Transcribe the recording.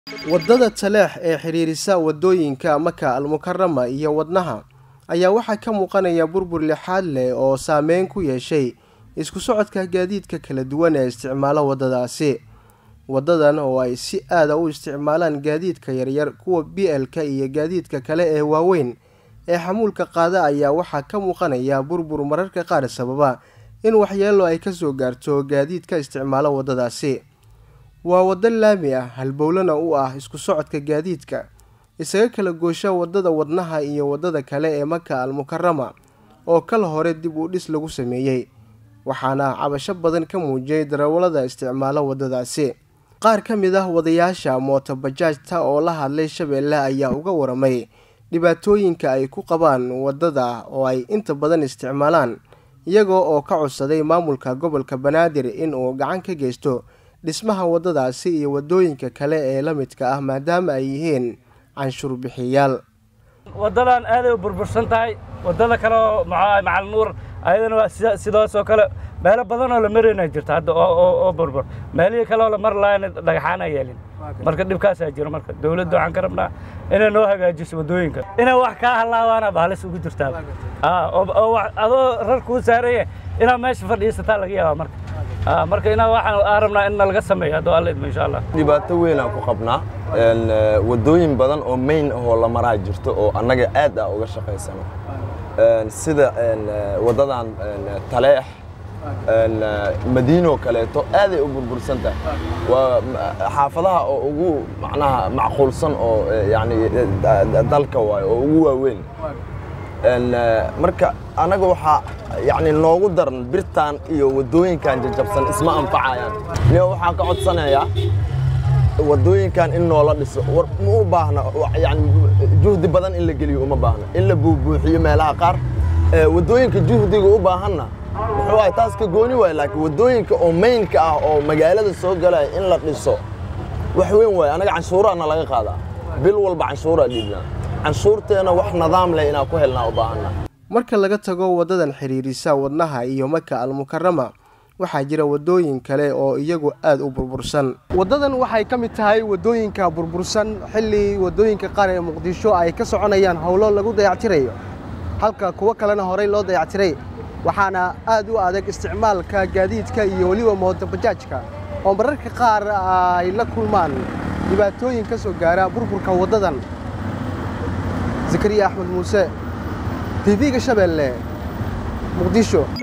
waddada taleex ee xidhiirisa waddooyinka maka almukarama iyo wadnaha ayaa waxaa ka muuqanaya burbur lixaad leh oo saameyn ku yeeshay isku socodka gaadiidka kala duwan ee isticmaala waddadaasi waddadan oo ay si aada u isticmaalaan gaadiidka yaryar kuwa b l-ka iyo gaadiidka kale ee waaweyn ee xamuulka qaada ayaa waxaa ka muuqanaya burbur mararka qaar sababa in waxyeelo ay kasoo gaarto gaadiidka isticmaala waddadaasi waa waddo laami ah halbowlana u ah isku socodka gaadiidka isaga kala goosha waddada wadnaha iyo waddada kale ee maka almukarama oo kal hore dib u dhis lagu sameeyey waxaana cabasho badan ka muujiyay darawallada isticmaala waddadaasi qaar ka mid ah wadayaasha mootobajaajta oo la hadlay shabeelle ayaa uga waramay dhibaatooyinka ay ku qabaan waddada oo ay inta badan isticmaalaan iyagoo oo ka codsaday maamulka gobolka banaadir in uu gacan ka geysto dhismaha waddadaasi iyo waddooyinka kale ee la midka ah maadaama ay yihiin canshuur bixiyaal waddadan aaday u burbursan tahay waddada kale oo maxaa macal nuur ayadana waa sidaasoo kale meelo badan oo la marayna jirta hadda oo burbur meelihii kale oo la mar laayna dhagaxaana yeelin marka dhibkaasaa jiro marka dawladda waxaan ka rabnaa inay noo hagaajiso waddooyinka inay wax kaa hallaabaana bahalis ugu jirtaa oo adoo rar kuu saaraya inaad meesha fadhiisataa laga yaabaa marka marka inaa waxaan aa rabnaa in nalaga sameeyo hadduu alla idmo insha allah dhibaato weynaan ku qabnaa waddooyin badan oo mayn ahoo la maraa jirto oo annaga aad ah uga shaqaysano sida waddadan taleex madiinoo kaleeto aaday u burbursan tahay waa xaafadaha oo ugu macnaha macquulsan oo yani dalka waayo oo ugu waaweyn marka annaga waxaa yani noogu daran birtaan iyo waddooyinkan jajabsan isma anfacayaan niyo waxaan ka codsanayaa waddooyinkan in noola dhiso war ma u baahna yani juhdi badan in la geliyo uma baahna in la buubuuxiyo meelaha qaar waddooyinka juhdiga u baahanna muxuu ahay taas ka gooni waaya laakiin waddooyinka oo maynka ah oo magaalada soo galaya in la dhiso wax weyn waaya annaga canshuuraana laga qaadaa bil walba canshuuraa dhiibnaa canshuurteena wax nidaam leh inaan ku helnaa u baahanna marka laga tago waddadan xidhiirisa wadnaha iyo maka almukarama waxaa jira waddooyin kale oo iyagu aada u burbursan waddadan waxay ka mid tahay waddooyinka burbursan xilli waddooyinka qaar ee muqdisho ay ka soconayaan howlo lagu dayactirayo halka kuwo kalena horey loo dayactiray waxaana aad u adag isticmaalka gaadiidka iyo weliba mootobajaajka oo mararka qaar ay la kulmaan dhibaatooyin ka soo gaara burburka waddadan zakariya axmed muuse tv-ga shabeelle muqdisho